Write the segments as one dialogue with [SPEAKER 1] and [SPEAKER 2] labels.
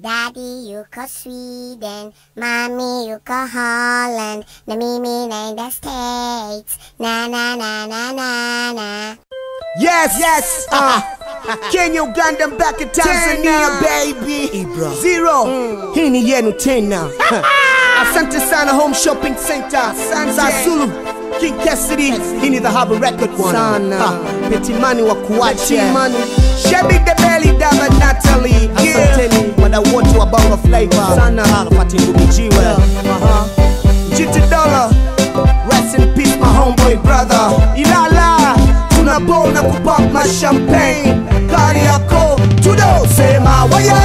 [SPEAKER 1] Daddy yuko Sweden, Mommy yuko Holland, na mimi naenda States. Na na na na na na.
[SPEAKER 2] Yes, yes. Uh, Kenya, Uganda, mpaka Tanzania, baby.
[SPEAKER 3] Ibra.
[SPEAKER 2] Zero. Hii ni yenu tena. Asante sana Home Shopping Center. Za Zulu. King Cassidy. Hii ni the Harbor Record one.
[SPEAKER 3] Sana.
[SPEAKER 2] Ah, Petimani wa kuache.
[SPEAKER 3] Petimani.
[SPEAKER 2] Shebi the Belly Dama Natalie.
[SPEAKER 3] Asanteni.
[SPEAKER 2] Wadau wote wa Bongo Flava.
[SPEAKER 3] Sana.
[SPEAKER 2] Arafati Ndumijiwe.
[SPEAKER 3] Aha.
[SPEAKER 2] Jiti Dollar. Rest in peace my homeboy brother. Ilala. Tunabona kupop ma champagne. Kari yako. Tudo sema wayo.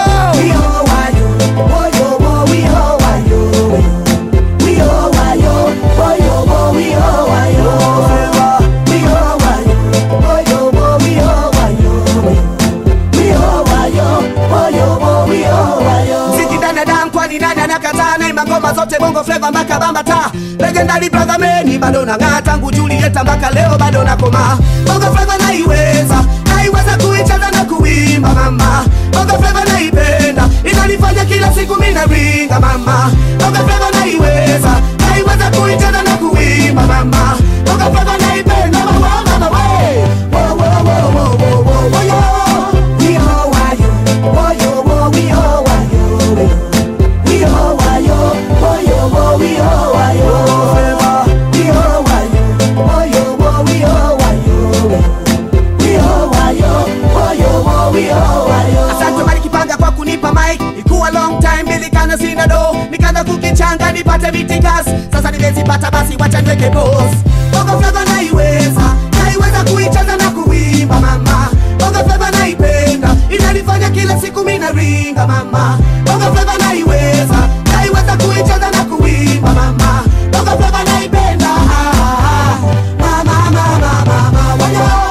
[SPEAKER 2] Mziki danadam kwani nani anakataa na magoma zote bongo flava mpaka bambata legendary brother meni bado nang'aa tangu Julieta mpaka leo bado nakoma bongo flava naiweza naiweza kuicheza na kuimba mama bongo flava naipenda inanifanya kila siku mina ringa mama bongo flava naiweza naiweza kuicheza na kuimba mama bongo flava naipenda mama mama we wo wo wo wo wo wo wo yo Asante Mali Kipanga kwa kunipa mic, ikuwa long time nilikana sina do, nikaanza kukichanga nipate vitikas, sasa nimezipata basi wacha niweke pause. Bongo flava naiweza, naiweza kuicheza na kuimba mama, bongo flava naipenda, inanifanya kila siku mina ringa mama, bongo flava naiweza, naiweza kuicheza na kuimba mama, bongo flava naipenda, ah, ah, ah. mama mama mama wayo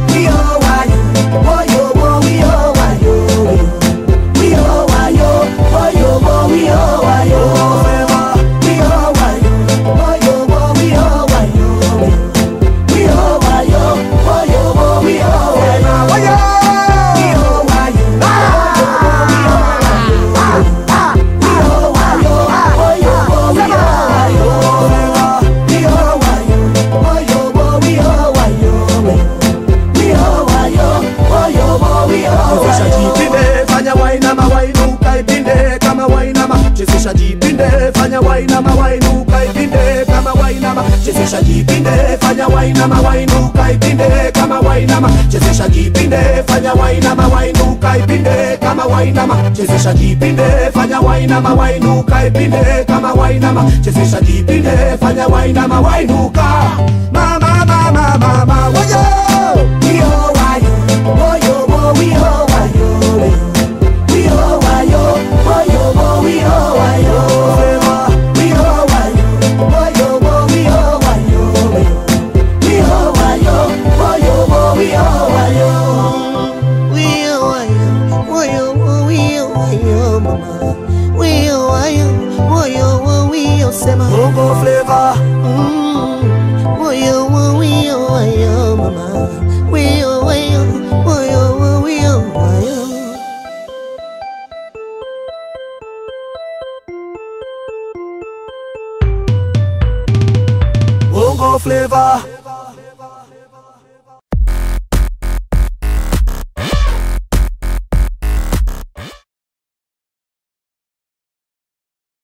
[SPEAKER 2] Chezesha jipinde, fanya wainama wainuka ipinde kama wainama. Chezesha jipinde, fanya wainama wainuka ipinde kama wainama. Chezesha jipinde, fanya wainama wainuka ipinde kama wainama. Chezesha jipinde, fanya wainama wainuka ipinde kama wainama. Chezesha jipinde, fanya wainama wainuka ipinde kama wainama. Chezesha jipinde, fanya wainama wainuka. Mama mama mama wayo. Bongo flavor. Bongo flavor.